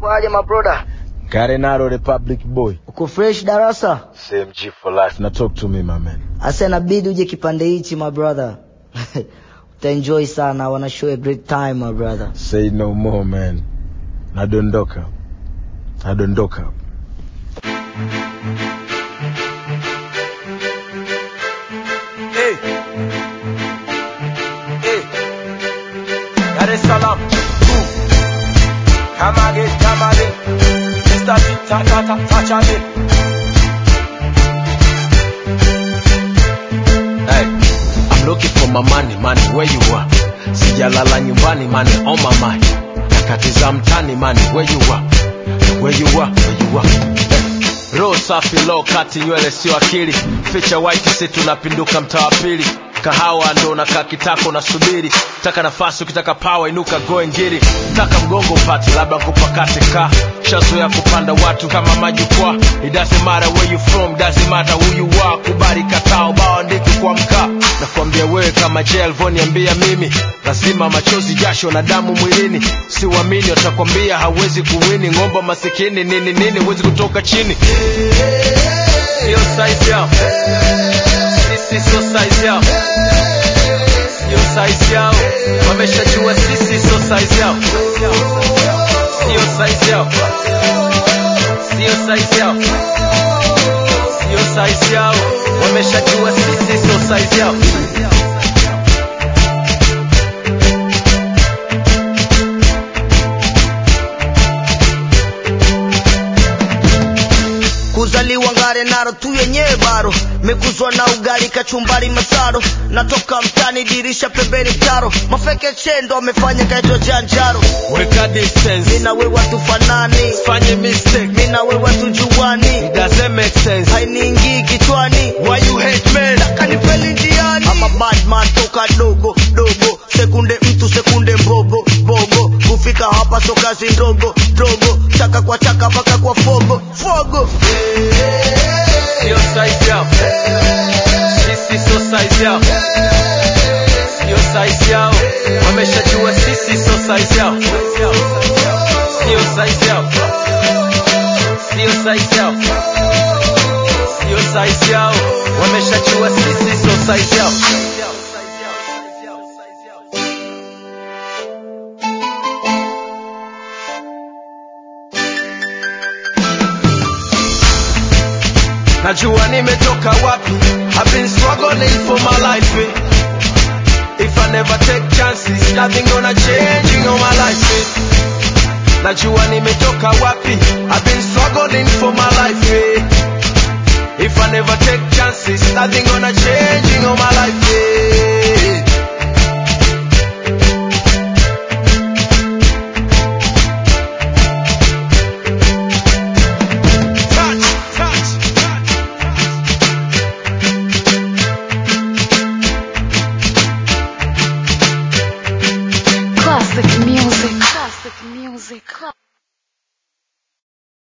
Kwaje mabroda? Karenaro Republic boy. Uko fresh darasa? Same G for life. Now talk to me my man. Asa inabidi uje kipande hichi my brother. Utaenjoy sana. I wanna show you a great time my brother. Say no more man. Nadondoka. Nadondoka. Hey. Hey. Dar es Salaam. Boom. Come again, come again. Mr. T, ta ta ta touch again. Hey. I'm looking for my money, money, where you are? Sijalala nyumbani, money on my mind. Nyakati za mtani, money, where you are? Where you are, where you are? Hey. Roho safi low kati nywele sio akili ficha white si tunapinduka mtaa wa pili kahawa ndo nakaa kitako nasubiri taka nafasi ukitaka pawa inuka goe ngiri taka mgongo upati labda kupakate ka shazoya kupanda watu kama majukwaa it doesn't matter where you from doesn't matter who you are kubali katao bao ndiki kwa mkaa nakwambia wewe kama je alivyoniambia mimi lazima machozi jasho na damu mwilini siuamini watakwambia hawezi kuwini ng'omba masikini nini nini huwezi kutoka chini sio size yao sisi sio size yao sio size yao wameshajua sisi sio size yao sio size yao sio size yao sio size yao wameshajua sisi sio size yao Kuzaliwa ngare naro tu yenyewe baro mekuzwa na ugali kachumbari masaro natoka mtani dirisha pembeni taro mafeke chendo amefanya kaitwa janjaro weka distance mina wewe tufanani fanye mistake mina wewe tujuani it doesn't make sense hainiingii kichwani why you hate men kanipeli njiani ama badman toka dogo dogo sekunde mtu sekunde mbogo bogo kufika hapa so kazi ndogo dogo chaka kwa chaka mpaka kwa fogo fogo sio size yao sisi sio size yao sio size yao wameshajua sisi sio size yao sio size yao sio size yao sio size yao wameshajua sisi sio size yao najua nimetoka wapi I've been struggling for my life eh. if I never take chances nothing gonna change in all my life eh. najua nimetoka wapi I've been struggling for my life eh. if I never take chances nothing gonna change in all my life eh. touch, touch, touch. Classic music. Classic music.